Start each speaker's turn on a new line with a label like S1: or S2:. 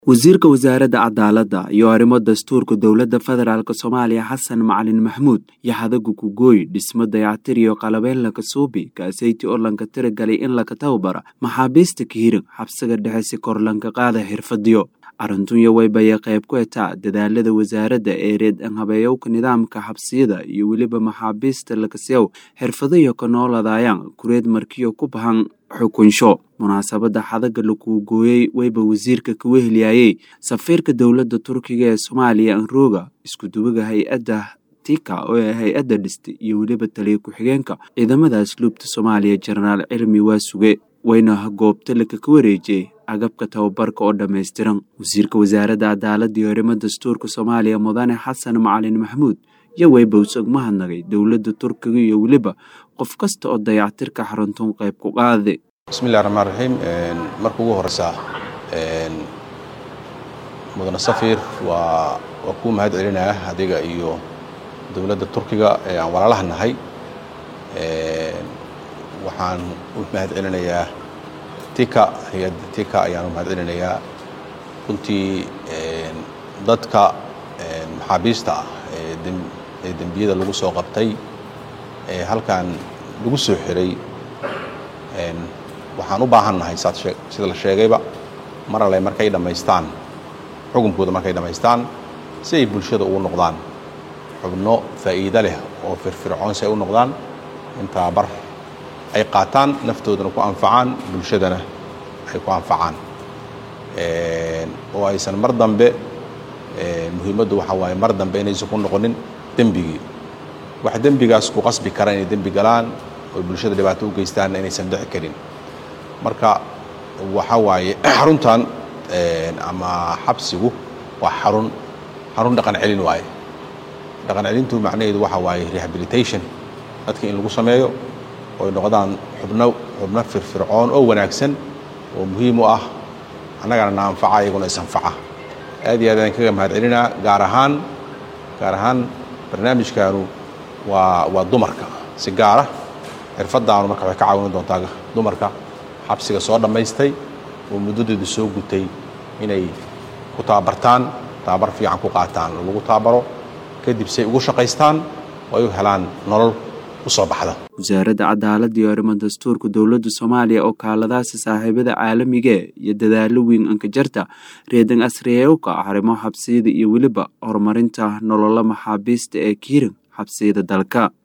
S1: wasiirka wasaaradda cadaaladda iyo arrimo dastuurka dowladda federaalk soomaaliya xasan macalin maxmuud yaxadagu kugooy dhismo dayactir iyo qalabeyn lakasuubi kaasayti oo lanka tiragalay in laka tababara maxaabiista kihirig xabsiga dhexe si kor lanka qaada xirfadiyo arrintunya waybaya qayb ku etaa dadaalada wasaaradda ee reedan habeeyowka nidaamka xabsiyada iyo weliba maxaabiista lakasiyow xirfadayo ka nooladaayaan kureed markiyo ku bahan xukunsho munaasabadda xadaga lakuu gooyey wayba wasiirka kawa helyaayey safiirka dowladda turkiga ee soomaaliya anroga iskuduwaga hay-adda tika oo ee hay-adda dhistay iyo weliba taliya ku-xigeenka ciidamada asluubta soomaaliya jenaraal cilmi waasuge wayna goobta laka ka wareejiyey agabka tababarka oo dhammaystiran wasiirka wasaaradda cadaaladda iyo arrimo dastuurka soomaaliya mudane xasan macalin maxmuud iyo wayba usog mahadnagay dowladda turkiga iyo weliba qof kasta oo dayactirka xaruntuun qayb ku qaade
S2: bismillahi raxmaan raxiim marka ugu horeysa mudane safiir waa waa kuu mahad celinaya adiga iyo dowladda turkiga ee aan walaalaha nahay waxaan u mahad celinayaa tika hay-adda tika ayaan u mahad celinayaa runtii dadka maxaabiista ah ee dembiyada lagu soo qabtay ee halkan lagu soo xiray waxaan u baahan nahay sida la sheegayba mar alle markay dhammaystaan xukunkooda markay dhammaystaan si ay bulshada ugu noqdaan xubno faa'iido leh oo firfircoon si ay u noqdaan in tababar ay qaataan naftoodana ku anfacaan bulshadana ay ku anfacaan oo aysan mar dambe muhiimaddu waxaa waaye mar dambe inaysan ku noqonin dembigii wax dembigaas ku qasbi kara inay dembi galaan oo bulshada dhibaato u geystaan inaysan dhici karin marka waxa waaye xaruntan ama xabsigu waa xarun xarun dhaqan celin waaye dhaqan celintu macnaheedu waxa waaye rehabilitation dadka in lagu sameeyo oy noqdaan xubno xubno firfircoon oo wanaagsan oo muhiim u ah annagana na anfaca iyaguna isanfaca aad iyo aad aan kaga mahad celinaa gaar ahaan gaar ahaan barnaamijkaanu waa waa dumarka si gaara xirfadaanu marka waxay ka caawin doontaa dumarka xabsiga soo dhammaystay oo muddadeedu soo gutay inay ku tababartaan tababar fiican ku qaataan oo lagu tababaro kadib say ugu shaqaystaan oo ay u helaan nolol usoo baxda
S1: wasaaradda cadaaladda iyo arrimo dastuurka dowladda soomaaliya oo kaaladaasi saaxiibada caalamige iyo dadaalo weyn ankajarta reedan asriyewka arrimo xabsiyada iyo weliba horumarinta nololo maxaabiista ee kiirig xabsiyada dalka